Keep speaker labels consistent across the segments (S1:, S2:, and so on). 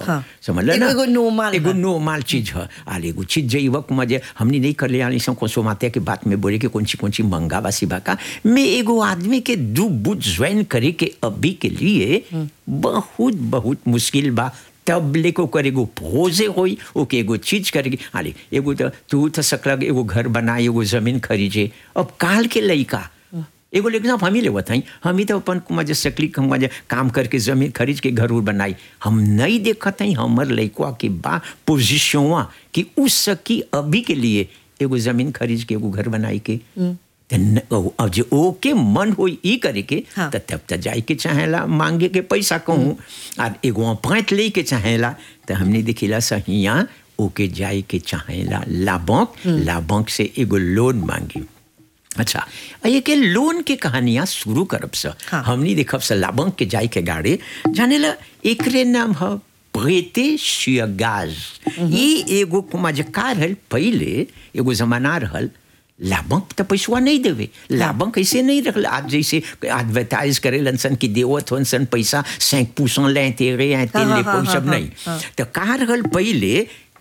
S1: हाँ।
S2: समझ
S1: एगो-
S2: ना
S1: एगो normal
S2: एगो
S1: बा।
S2: नॉर्मल चीज है आल एगो चीज जे वक्त मजे हमनी नहीं कर ले आनी सो कोसो माते के बात में बोले कि कौन सी कौन सी मंगा बासी बाका मैं एगो आदमी के दू बुझ ज्वाइन करे के अभी के लिए बहुत बहुत मुश्किल बा तब लेको कर एगो भोजे होई ओके एगो चीज करेगी आले एगो तो तू तो सकलग एगो घर बनाए एगो जमीन खरीजे अब काल के लइका एगो लेकिन हम ही लेवत हई हम ही तो अपन मजे सकली हम मजे काम करके जमीन खरीद के घर उर बनाई हम नहीं देखत हई हमर लइकवा के बा पोजिशनवा कि उस सकी अभी के लिए एगो जमीन खरीद के एगो घर बनाई के त न- ओ- अब जे ओके मन होई ई करे के
S1: हाँ।
S2: त तब त जाए के चाहेला मांगे के पैसा कहूँ और एगो पैंट ले के चाहेला तो हमने देखिला सहिया ओके जाए के चाहेला ला बैंक ला बैंक से एगो लोन मांगी अच्छा ये के लोन के कहानियां शुरू करब स
S1: हाँ।
S2: हमनी देखब स लाबंक के जाय के गाड़ी जाने ला एकरे नाम ह प्रेते शियगाज ये एगो कुमा जे का रहल पहले एगो जमाना रहल लाबंक तो पैसवा नहीं देवे लाबंक ऐसे नहीं रखल आज जैसे एडवर्टाइज करे सन कि देवत होन सन पैसा सैंक पूछन ले तेरे हैं तेल
S1: हाँ,
S2: ले
S1: हाँ,
S2: कोई
S1: हाँ,
S2: सब
S1: हाँ,
S2: नहीं
S1: हाँ।
S2: तो का रहल पहले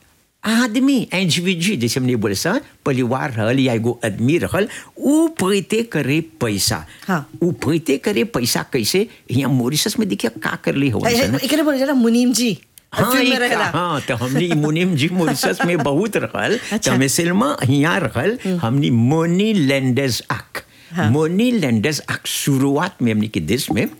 S2: आदमी एंजविजी जैसे हमने बोले सा परिवार रहल या एगो आदमी रहल ऊ प्रीते करे पैसा
S1: हाँ।
S2: ऊ प्रीते करे पैसा कैसे यहाँ मॉरिशस में देखिए का कर ली हो
S1: एकरे बोले जरा मुनीम जी
S2: हाँ,
S1: फिल्म में
S2: एक-
S1: रहेला
S2: हाँ तो हमनी मुनिम जी मॉरिशस में बहुत रहल
S1: अच्छा।
S2: तो मिसलमा यहाँ रहल हमनी मोनी लैंडर्स आक
S1: हाँ।
S2: मोनी लैंडर्स आक शुरुआत में हमनी के देश में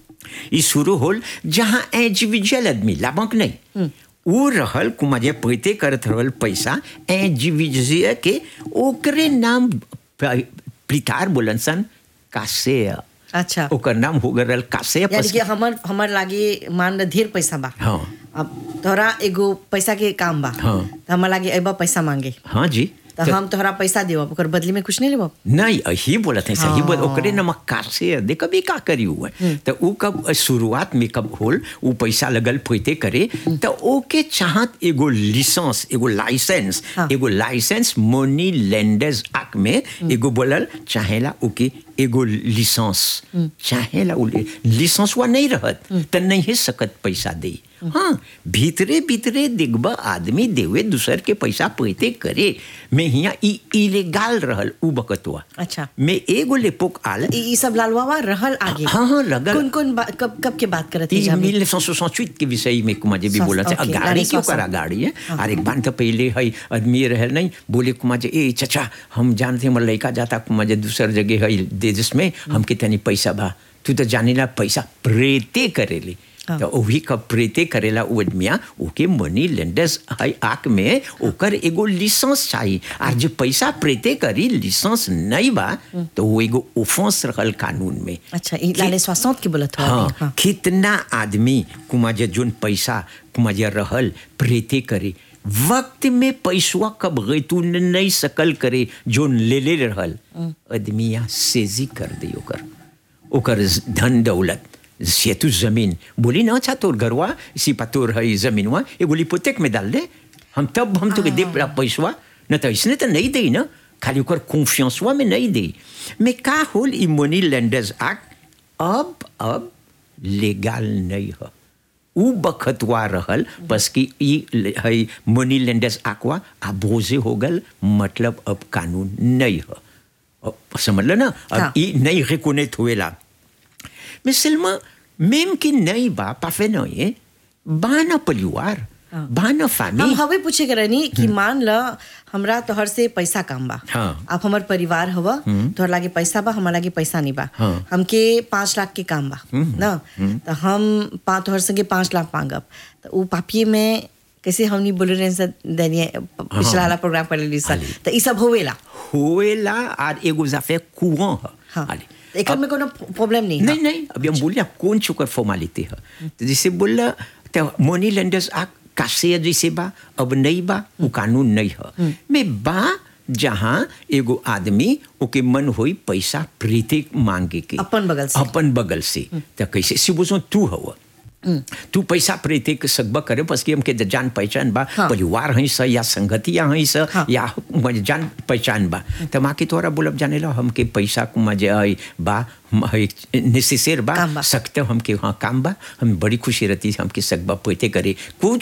S2: ई शुरू होल जहाँ इंडिविजुअल आदमी लाभक नहीं ऊ रहल कुमाजे पैते करत रहल पैसा इंडिविजुअल के ओकरे नाम प- प्रितार बोलन सन कासे
S1: अच्छा
S2: ओकर नाम हो गए रहल कासे
S1: यानी कि हमर हमर लागे मान ल ढेर पैसा बा
S2: हाँ
S1: अब तोहरा एगो पैसा के काम बा
S2: हाँ।
S1: तो हमार लागे अबा पैसा मांगे
S2: हाँ जी
S1: तो हम तोहरा पैसा देव ओकर बदले में कुछ नहीं लेब
S2: नहीं यही बोलत है सही बोल
S1: हाँ।
S2: ओकरे नमक कार से दे कभी का करी हुआ तो ऊ कब शुरुआत में कब होल ऊ पैसा लगल फैते करे तो ओके चाहत एगो लाइसेंस एगो लाइसेंस
S1: हाँ।
S2: एगो लाइसेंस मनी लेंडर्स एक्ट में एगो बोलल चाहेला ओके एगो लिसेंस चाहेला उ लिसेंस वा नहीं रहत तो नहीं सकत पैसा दे हाँ भीतरे भीतरे दिखबा आदमी देवे दूसर के पैसा पैते करे मैं हिया ई इलेगाल रहल उ बकतवा
S1: अच्छा
S2: मैं एगो लेपोक आल
S1: ई ई सब लालवावा रहल आगे
S2: हाँ हाँ लगल
S1: कौन कौन बा- कब कब के बात करत है
S2: ई
S1: जाबे
S2: 1968 के विषय में कुमाजे भी
S1: सौ-
S2: बोला था
S1: ओके,
S2: गाड़ी
S1: गाड़ी
S2: क्यों
S1: सौ-
S2: करा
S1: सौ।
S2: गाड़ी है और एक बार तो पहले है आदमी रहल नहीं बोले कुमाजे ए चचा हम जानते हैं लड़का जाता कुमाजे दूसर जगह है देश में हमके तनी पैसा बा तू तो जाने ला पैसा प्रेते करेली
S1: हाँ।
S2: तो वही का प्रेते करेला वो आदमिया ओके मनी लेंडर्स है आक में ओकर एगो लिसेंस चाहिए और जो पैसा प्रेते करी लिसेंस नहीं बा तो वो एगो ओफेंस रहल कानून में
S1: अच्छा ई लाले स्वासंत के बोलत हो
S2: हाँ,
S1: हाँ
S2: कितना आदमी कुमाजे जोन पैसा कुमाजे रहल प्रेते करे वक्त में पैसवा कब गई तू न- नहीं सकल करे जोन ले ले रहल आदमिया सेजी कर दे ओकर ओकर धन दौलत से तू जमीन बोली ना अच्छा तोर घरवा सिपा तोर है जमीनवा एगो लिपोतेक में डाल दे हम तब हम तो दे पैसवा न तो इसने तो नहीं दे ना खाली ओकर कॉन्फियंसवा में नहीं दे मैं का होल ई मनी लेंडर्स एक्ट अब अब लेगाल नहीं है उ बखतवा रहल बस कि ई ल- है मनी लेंडर्स आकवा आबोजे हो गल मतलब अब कानून नहीं है अब समझ लो ना अब
S1: हाँ।
S2: ई नहीं रिकोनेट हुएला मिसलमा मेम की नहीं बा पाफे नहीं है बाना परिवार
S1: हाँ।
S2: बाना
S1: हम
S2: फैमिली
S1: हवे पूछे के रहनी कि मान ल हमरा तोहर से पैसा काम बा
S2: हाँ।
S1: आप हमर परिवार हवा तोहर लागे पैसा बा हमार लागे पैसा नहीं बा
S2: हाँ।
S1: हमके पाँच लाख के काम बा ना तो हम पा तोहर संगे पाँच लाख मांगब तो उ पापिये में कैसे हमनी बोले रहे सर दैनिय पिछला वाला प्रोग्राम कर लेली सर
S2: हाली।
S1: तो ई सब होवेला
S2: होएला और एगो जाफे कुआं है
S1: हाँ
S2: हाली।
S1: एकर में कोनो प्रॉब्लम नहीं है
S2: नहीं नहीं अभी हम बोलिए कौन चुकर फॉर्मालिटी है तो जैसे बोला तो मनी लेंडर्स आ कासे जैसे बा अब नहीं बा वो कानून नहीं है मैं बा जहाँ एगो आदमी ओके मन होई पैसा प्रीति मांगे के
S1: अपन बगल से।
S2: अपन बगल से तो कैसे सिबुजो तू हवा तू पैसा प्रीति के सकबा करे बस कि हमके जान पहचान बा
S1: हाँ।
S2: परिवार हई स या संगतिया हई स
S1: हाँ।
S2: या मजे जान पहचान बा त माँ के तोरा बोलब जाने ला हमके पैसा मजे हई बा नेसेसर बा
S1: काम बा।
S2: सकते हमके वहाँ काम बा हम बड़ी खुशी रहती हमके सकबा पैते करे कुछ